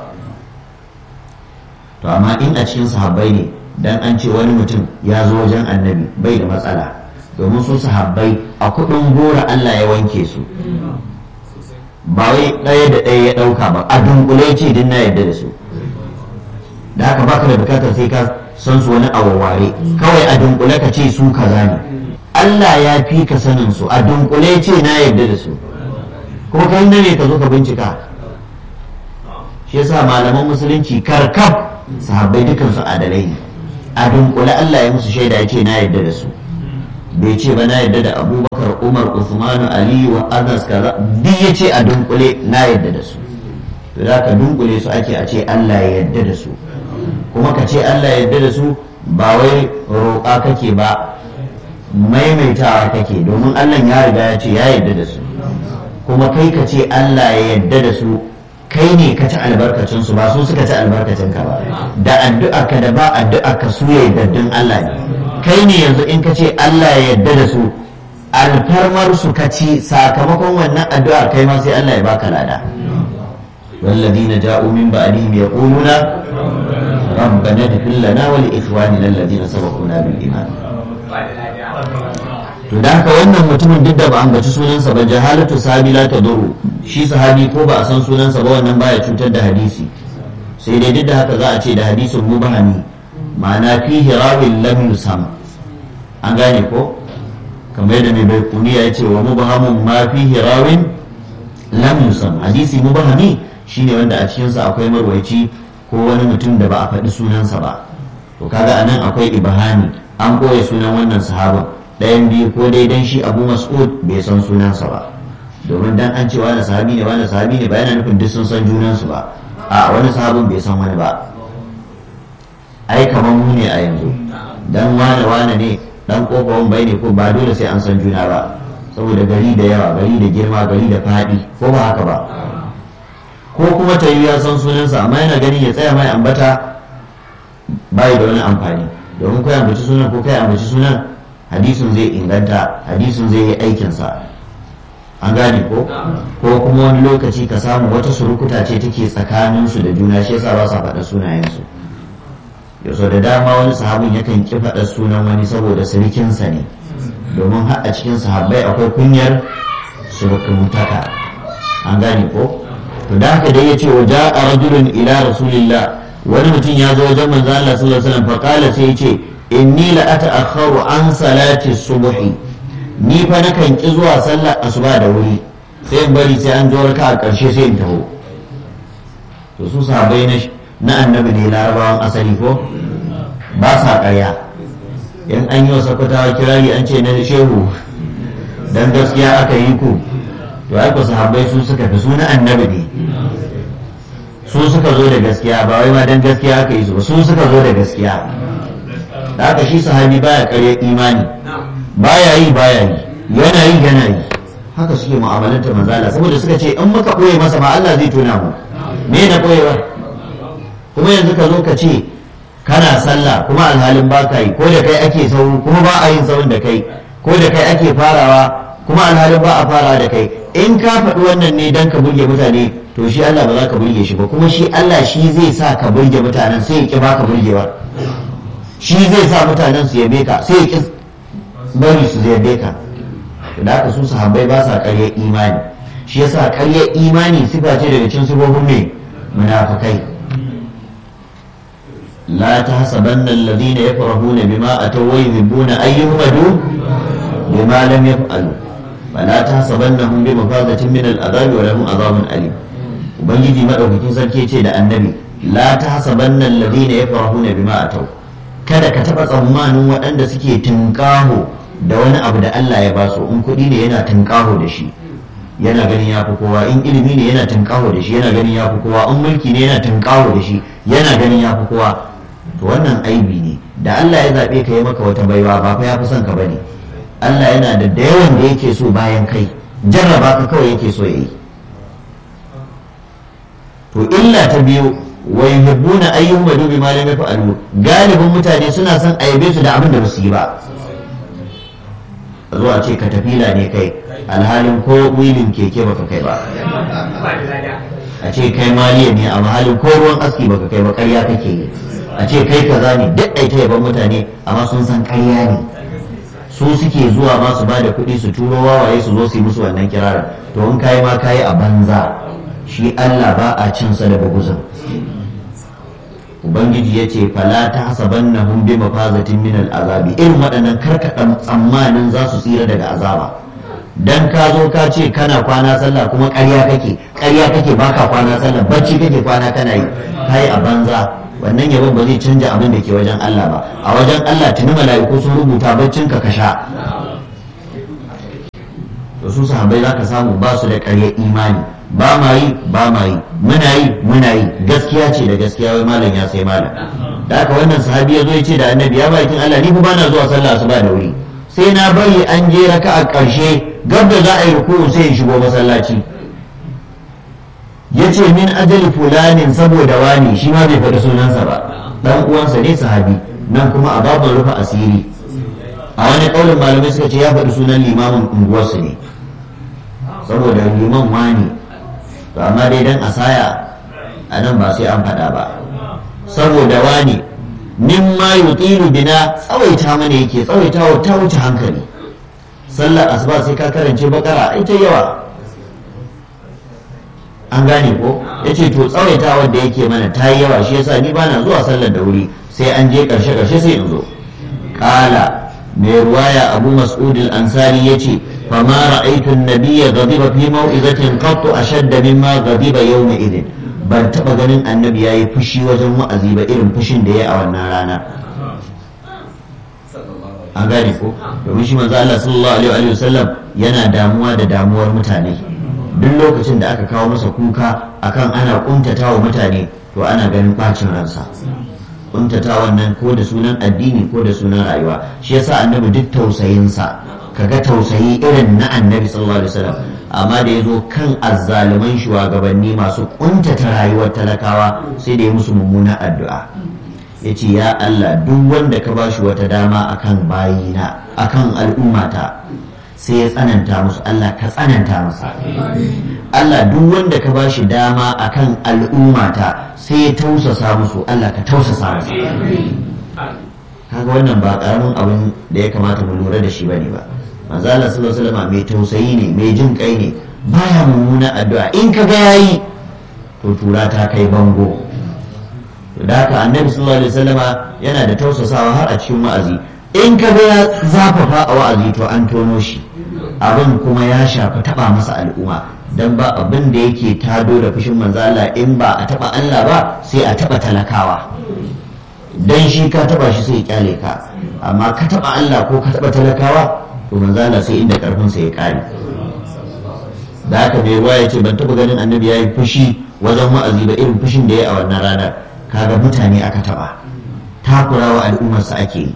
to amma in a cikin sahabbai ne dan an ce wani mutum ya zo wajen annabi bai da matsala domin su sahabbai a kudin gora Allah ya wanke su ba wai ɗaya da ɗaya ya ɗauka ba a dunkule ce din na yadda da su da haka baka da bukatar sai ka san su wani awaware kawai a dunkule ka ce su kaza ne Allah ya fi ka sanin su a dunkule ce na yadda da su kuma kai ne ka zo ka bincika shi yasa malaman musulunci karkab sahabbai dukansu adalai ne a dunkule Allah ya musu shaida ya ce na yadda da su bai ce ba na yadda da abubakar umar usmanu aliyu wa anas kaza duk ya ce a dunkule na yadda da su to za ka dunkule su ake a ce Allah ya yadda da su kuma ka ce Allah ya yadda da su ba wai roƙa kake ba maimaitawa kake domin Allah ya riga ya ce ya yadda da su kuma kai ka ce Allah ya yadda da su kai ne ka ci albarkacin su ba su suka ci albarkacin ka ba da addu'a ka da ba addu'a ka su ya yardaddin Allah ne kai ne yanzu in ka ce Allah ya yarda da su alfarmar su ka ci sakamakon wannan addu'ar kai ma sai Allah ya baka lada والذين جاءوا من بعدهم يقولون ربنا اغفر لنا ولإخواننا الذين سبقونا بالإيمان to da haka wannan mutumin duk da ba ambaci sunansa ba jahalatu sahabi la taduru shi sahabi ko ba a san sunansa ba wannan baya cutar da hadisi sai dai duk da haka za a ce da hadisin mubahami ma'ana fihi rawin lam yusam an gane ko kamar yadda mai bai kuniya ya ce wa mubahamun ma fihi rawin lam yusam hadisi mubahami shine wanda a cikinsa akwai marwaici ko wani mutum da ba a faɗi sunansa ba to kaga anan akwai ibahani an koya sunan wannan sahaban ɗayan biyu ko dai dan shi abu mas'ud bai san sunansa ba domin dan an ce wani sahabi ne wani sahabi ne ba yana nufin duk sun san junansu ba a wani sahabin bai san wani ba ai kamar mu ne a yanzu dan wane wane ne dan kofawan bai ne ko ba dole sai an san juna ba saboda gari da yawa gari da girma gari da faɗi ko ba haka ba ko kuma ta yi ya san sunansa amma yana ganin ya tsaya mai ambata bai da wani amfani domin kai ambaci sunan ko kai ambaci sunan hadisin zai inganta hadisin zai yi aikinsa an gane ko ko kuma wani lokaci ka samu wata surukuta ce take tsakaninsu da juna shi yasa ba sa faɗa sunayensu yaso da dama wani sahabin yakan ki faɗa sunan wani saboda sirikinsa ne domin har a cikin sahabbai akwai kunyar surukumtaka an gane ko to da haka dai yace wa ja'a rajulun ila rasulillah wani mutum ya zo wajen manzo Allah sallallahu alaihi wasallam fa qala sai yace inni la ata'akhkharu an salati subhi ni fa nakan ki zuwa sallar asuba da wuri sai in bari sai an zo raka a ƙarshe sai in taho to su sahabbai na na annabi ne larabawan asali ko ba sa ƙarya in an yi wa sakwatawa kirari an ce na shehu dan gaskiya aka yi ku to ai ku sahabbai su suka fi suna annabi ne su suka zo da gaskiya ba wai ma dan gaskiya aka yi su ba su suka zo da gaskiya da haka shi sahabi baya ƙarya imani baya yi baya yi yana yi yana yi haka suke mu'amalanta manzala saboda suka ce in muka ɓoye masa ma Allah zai tona mu me na ɓoyewa kuma yanzu ka zo ka ce kana sallah kuma alhalin ba ka yi ko da kai ake sau kuma ba a yin saurin da kai ko da kai ake farawa kuma alhalin ba a farawa da kai in ka faɗi wannan ne dan ka burge mutane to shi Allah ba za ka burge shi ba kuma shi Allah shi zai sa ka burge mutanen sai ya ki baka burgewa shi zai sa mutanen su yabe ka sai ya ki bari su yabe ka da haka su sahabbai ba sa ƙarya imani shi yasa ƙarya imani sifa ce daga cikin sifofin mai munafikai لا تحسبن الذين يفرحون بما أتوا ويحبون أن يهمدوا بما لم يفعلوا فلا تحسبنهم بمفازة من العذاب ولهم عذاب أليم ubangiji madaukakin sarki ce da annabi la tahsabanna alladhina yafrahuna bima atau kada ka taba tsammanin waɗanda suke tunƙaho da wani abu da Allah ya basu in kuɗi ne yana tunƙaho da shi yana ganin ya fi kowa in ilimi ne yana tunƙaho da shi yana ganin ya fi kowa in mulki ne yana tunƙaho da shi yana ganin ya fi kowa to wannan aibi ne da Allah ya zaɓe ka yi maka wata baiwa ba fa ya fi son ka bane Allah yana da da yawan da yake so bayan kai jarraba ka kawai yake so yayi to illa ta biyu wa yuhibbuna ayyuhum madu bima lam yaf'alu galibin mutane suna son a yabe su da abin da ba su yi ba zuwa ce ka tafila ne kai alhalin ko wilin keke baka kai ba a ce kai maliya ne a mahalin ko ruwan aski baka kai ba ƙarya kake yi a ce kai kaza ne duk ai ta yaban mutane amma sun san ƙarya ne su suke zuwa ma su bada kuɗi su turo wawaye su zo su yi musu wannan kirarin to in kayi ma kayi a banza shi Allah ba a cin sa da buguzin ubangiji ya ce fala ta hasaban na hun bi mafazatin min azabi irin waɗannan karkaɗan tsammanin za su tsira daga azaba dan ka zo ka ce kana kwana sallah kuma ƙarya kake ƙarya kake baka kwana sallah bacci kake kwana kana yi kai a banza wannan yabon ba zai canja abin da ke wajen Allah ba a wajen Allah tuni mala'iku sun rubuta baccin ka kasha to su sahabbai zaka samu ba su da ƙarya imani ba ma yi ba ma yi muna yi muna yi gaskiya ce da gaskiya wai malam ya sai malam da haka wannan sahabi ya zo ya ce da annabi ya bakin Allah ni fa bana zuwa sallah asuba da wuri sai na bari an je raka a ƙarshe gab da za a yi ruku'u sai in shigo masallaci ya ce min ajali fulanin saboda wani shi ma bai faɗi sunansa ba dan uwansa ne sahabi nan kuma a babin rufe asiri a wani ƙaunin malamai suka ce ya faɗi sunan limamin unguwarsu ne saboda liman wani to amma dai dan asaya a nan ba sai an faɗa ba saboda wani min ma yutilu bina tsawaita mana yake tsawaitawa ta wuce hankali sallar asuba sai ka karance bakara ita yawa an gane ko ya ce to tsawaitawa da yake mana ta yi yawa shi yasa ni bana zuwa sallar da wuri sai an je karshe karshe sai in zo kala mai ruwaya abu mas'ud al-ansari yace fama ra'aytu an-nabiyya ghadiba fi maw'izatin qattu ashadda mimma ghadiba yawma idin ban taba ganin annabi yayi fushi wajen wa'azi ba irin fushin da yayi a wannan rana an gane ko domin shi manzo Allah sallallahu alaihi wa sallam yana damuwa da damuwar mutane duk lokacin da aka kawo masa kuka akan ana kuntatawa mutane to ana ganin bacin ransa kuntata wannan ko da sunan addini ko da sunan rayuwa shi yasa annabi duk tausayinsa kaga tausayi irin na annabi sallallahu alaihi wasallam amma da ya zo kan azzaluman shugabanni masu kuntata rayuwar talakawa sai da ya musu mummunan addu'a ya ce ya Allah duk wanda ka ba shi wata dama akan bayina akan al'ummata sai ya tsananta musu Allah ka tsananta masa Allah duk wanda ka ba shi dama akan al'ummata sai ya tausasa musu Allah ka tausasa masa kaga wannan ba karamin abin da ya kamata mu lura da shi bane ba manzo Allah sallallahu alaihi wasallam mai tausayi ne mai jin kai ne baya mummuna addu'a in ka ga yayi to tura ta kai bango da haka annabi sallallahu alaihi wasallama yana da tausasawa har a cikin wa'azi in ka ga ya zafafa a wa'azi to an tono shi abin kuma ya shafi taba masa al'umma dan ba abin da yake tado da fushin manzo Allah in ba a taba Allah ba sai a taba talakawa dan shi ka taba shi sai ya kyale ka amma ka taba Allah ko ka taba talakawa to manzo Allah sai inda karfin sa ya kare da haka mai ruwa ya ce ban taba ganin annabi ya yi fushi wajen wa'azi ba irin fushin da ya a wannan ranar kaga mutane aka taba takurawa al'ummarsa ake yi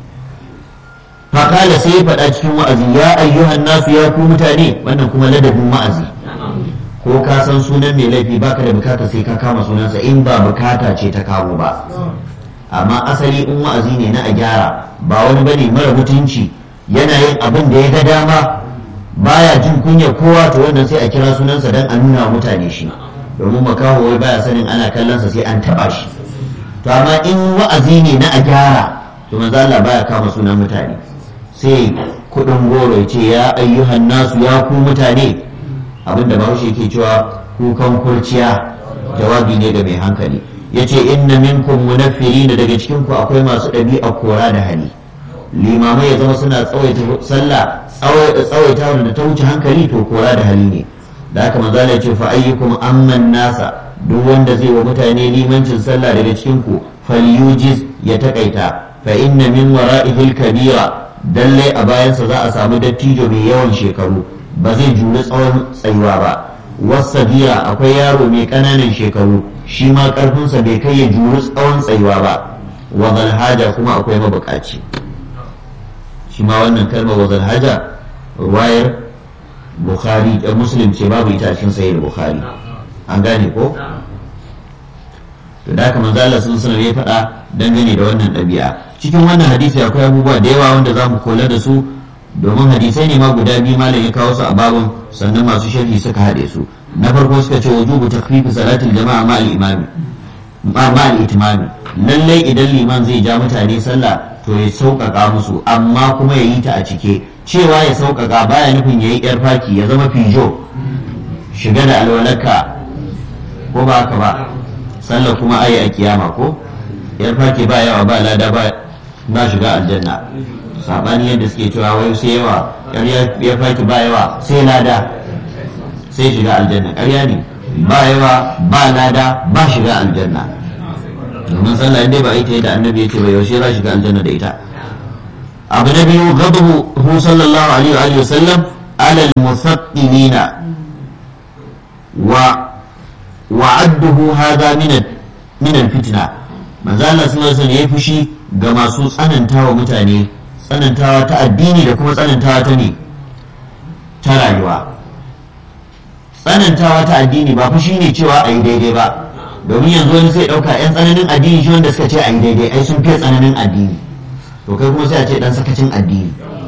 fakala sai ya faɗa cikin wa'azi ya ayyuhan nasu ya ku mutane wannan kuma ladabin wa'azi ko ka san sunan mai laifi baka da bukata sai ka kama sunansa in ba bukata ce ta kawo ba amma asali in wa'azi ne na a gyara ba wani bane mara mutunci yana yin abin da ya ga dama baya jin kunya kowa to wannan sai a kira sunansa dan a nuna mutane shi domin makaho wai baya sanin ana kallonsa sai an taba shi to amma in wa'azi ne na a gyara to manzo Allah baya kama sunan mutane sai kudin goro ya ce ya ayyuhan nasu ya ku mutane abinda bahaushe yake cewa kukan kurciya jawabi ne ga mai hankali yace inna minkum munaffirin daga cikin ku akwai masu ɗabi'a kora da hali limamai ya zama suna tsawaita sallah tsawaita da ta wuce hankali to kora da hali ne da haka manzo ya ce fa ayyukum amman nasa duk wanda zai wa mutane limancin sallah daga cikin ku falyujiz ya takaita fa inna min wara'ihil kabira dalle a bayansa za a samu dattijo mai yawan shekaru ba zai juri tsawon tsayuwa ba wasabira akwai yaro mai ƙananan shekaru shi ma ƙarfinsa bai kai ya juri tsawon tsayuwa ba wa haja kuma akwai mabukaci shi ma wannan kalmar wa haja ruwayar bukhari da muslim ce babu ita cikin sahih bukhari an gane ko to da haka manzo Allah sun sanar ya faɗa dangane da wannan ɗabi'a cikin wannan hadisi akwai abubuwa da yawa wanda za mu kula da su domin hadisai ne ma guda biyu malam ya kawo su a babun sannan masu sharhi suka haɗe su na farko suka ce wujubu takfifi salatul jama'a ma al-imami ma al-itimami lallai idan liman zai ja mutane sallah to ya sauƙaƙa musu amma kuma ya yi ta a cike cewa ya sauƙaƙa baya nufin ya yi yar faki ya zama fijo shiga da alwalarka ko ba haka ba sallah kuma ayi a kiyama ko yar faki ba yawa ba lada ba ba shiga aljanna sabani yadda suke cewa wai sai yawa yar faki ba yawa sai lada sai shiga aljanna ƙarya ne ba yawa ba lada ba shiga aljanna domin sallah inda ba ita da annabi ya ce ba yaushe za shiga aljanna da ita abu na biyu ghadabu hu sallallahu alaihi wa sallam ala al-musaqqilina wa wa'adduhu hadha min min al-fitna manzo Allah sallallahu alaihi wasallam ya fushi ga masu tsanantawa mutane tsanantawa ta addini da kuma tsanantawa ta ne ta rayuwa tsanantawa ta addini ba fushi ne cewa a yi daidai ba domin yanzu wani sai ɗauka 'yan tsananin addini shi wanda suka ce a yi daidai ai sun fiye tsananin addini to kai kuma sai a ce ɗan sakacin addini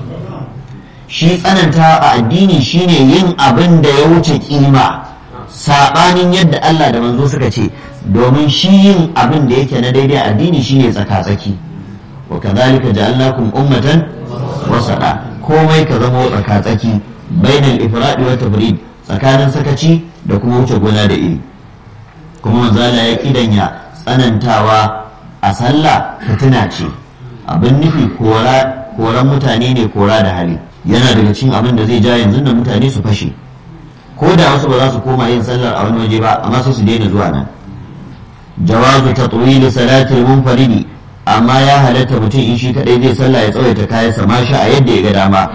shi tsananta a addini shine yin abin da ya wuce kima saɓanin yadda Allah da manzo suka ce domin shi yin abin da yake na daidai addini shine tsaka-tsaki wa kadhalika ja'alnakum ummatan wasata komai ka zama tsaka-tsaki bainal ifradi wa tafrid tsakanin sakaci da kuma wuce gona da iri kuma manzala ya kidanya tsanantawa a sallah fitina ce abin nufi koran mutane ne kora da hali yana daga cikin abin da zai ja yanzu da mutane su fashe ko da wasu ba za su koma yin sallar a wani waje ba amma sai su daina zuwa nan jawazu tatwili salatil munfaridi amma ya halatta mutum in shi kadai zai sallah ya tsawaita kayansa ma sha a yadda ya ga dama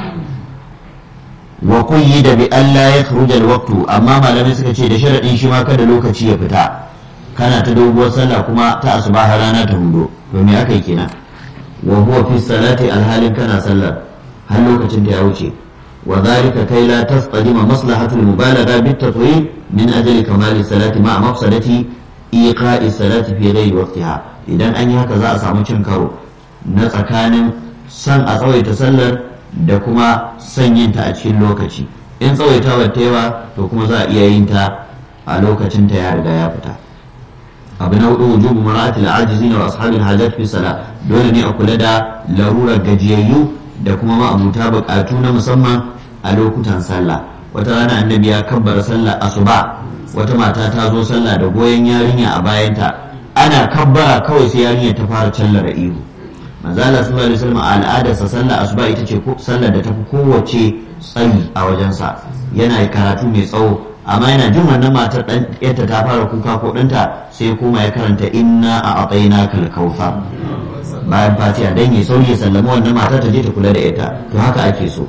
wa da bi Allah ya kharuja alwaqtu amma malamai suka ce da sharadin shi ma kada lokaci ya fita kana ta doguwar sallah kuma ta asuba har rana ta hudo to me aka yi kenan wa huwa fi salati alhalin kana sallar har lokacin da ya wuce wa dhalika kai la tasqadima maslahatu almubalagha bit tatwil min ajli kamali salati ma mafsadati iqa'i salati fi ghairi waqtiha idan an yi haka za a samu cin karo na tsakanin san a tsawaita sallar da kuma son yin ta a cikin lokaci in tsawaitawa ta yawa to kuma za a iya yin ta a lokacin ta ya riga ya fita abu na hudu wujubu mara'atil ajizina wa ashabil hajat fi sala dole ne a kula da larurar gajiyayyu da kuma ma'abuta bukatu na musamman a lokutan sallah wata rana annabi ya kabbara sallah asuba wata mata ta zo sallah da goyon yarinya a bayanta ana kabbara kawai sai yarinya ta fara callar ihu manzo Allah sallallahu alaihi wasallam al'adarsa sallar asuba ita ce sallar da ta fi kowace tsayi a wajensa yana karatu mai tsawo amma yana jin wannan matar dan yadda ta fara kuka ko ɗanta sai kuma ya karanta inna a atsaina kal kautsar bayan fatiha dan ya sauri ya sallama wannan matar ta je ta kula da ita to haka ake so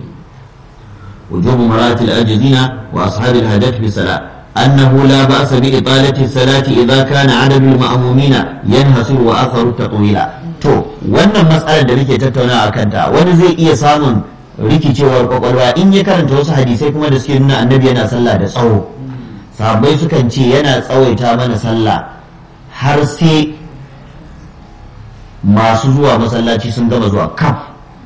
wujubu maratil ajizina wa ashabil hajat fi salat أنه لا بأس بإطالة الصلاة إذا كان عدد المأمومين ينحصر وأثر التطويل to wannan matsalar da nake tattauna a kanta wani zai iya samun rikicewar kwakwalwa in ya karanta wasu hadisai kuma da suke nuna annabi yana sallah da tsawo sahabbai sukan ce yana tsawaita mana sallah har sai masu zuwa masallaci sun gama zuwa kaf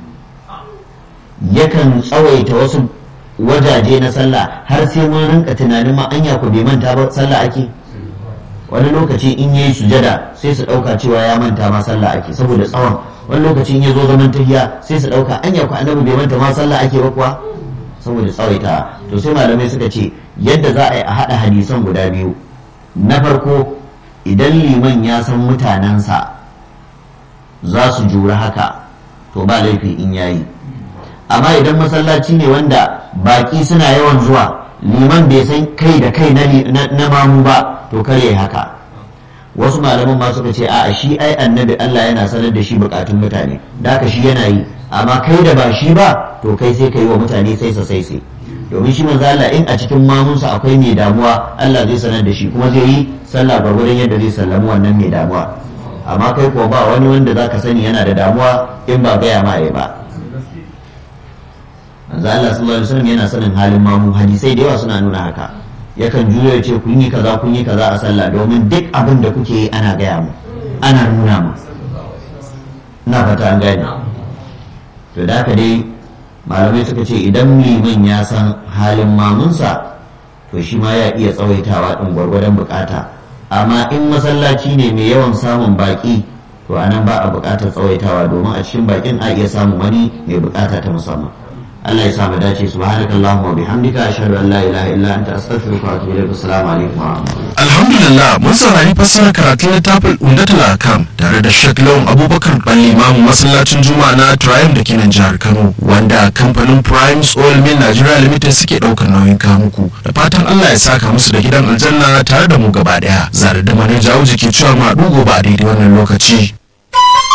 yakan tsawaita wasu wajaje na sallah har sai mun rinka tunanin ma anya ku bai manta ba sallah ake wani lokaci in yayi sujada sai su dauka cewa ya manta ma sallah ake saboda tsawon wani lokaci in ya zo zaman tahiya sai su dauka anya ku annabi bai manta ma sallah ake ba kuwa saboda tsawaita to sai malamai suka ce yadda za a yi a hada hadisan guda biyu na farko idan liman ya san mutanensa za su jura haka to ba laifi in yayi amma idan masallaci ne wanda baki suna yawan zuwa liman bai san kai da kai na mamu ba to kar yayi haka wasu malaman ma suka ce a shi ai annabi Allah yana sanar da shi bukatun mutane da haka shi yana yi amma kai da ba shi ba to kai sai kai wa mutane sai sa sai sai domin shi manzo Allah in a cikin mamunsa akwai mai damuwa Allah zai sanar da shi kuma zai yi sallah gwargwadon yadda zai sallamu wannan mai damuwa amma kai ko ba wani wanda zaka sani yana da damuwa in ba gaya ma ba manzo Allah sallallahu alaihi wasallam yana sanin halin mamu hadisai da yawa suna nuna haka yakan juyo ya ce kun yi kaza kun yi kaza a sallah domin duk abin da kuke yi ana gaya mu ana nuna mu na fata an gane to da haka dai malamai suka ce idan liman ya san halin mamunsa to shi ma ya iya tsawaitawa din gwargwadon bukata amma in masallaci ne mai yawan samun baki to anan ba a bukatar tsawaitawa domin a cikin bakin a iya samun wani mai bukata ta musamman Allah ya sa mu dace subhanakallahumma wa bihamdika ashhadu an la ilaha illa anta astaghfiruka wa atubu ilaik assalamu alaikum wa rahmatullahi alhamdulillah mun saurari fassarar karatun littafin umdatul akam tare da Sheikh Lawan Abubakar Bali Imam masallacin Juma'a na Triumph da ke nan jihar Kano wanda kamfanin Prime Oil Mill Nigeria Limited suke daukar nauyin kamuku da fatan Allah ya saka musu da gidan aljanna tare da mu gaba daya zare da manaja ke cewa ma gobe a daidai wannan lokaci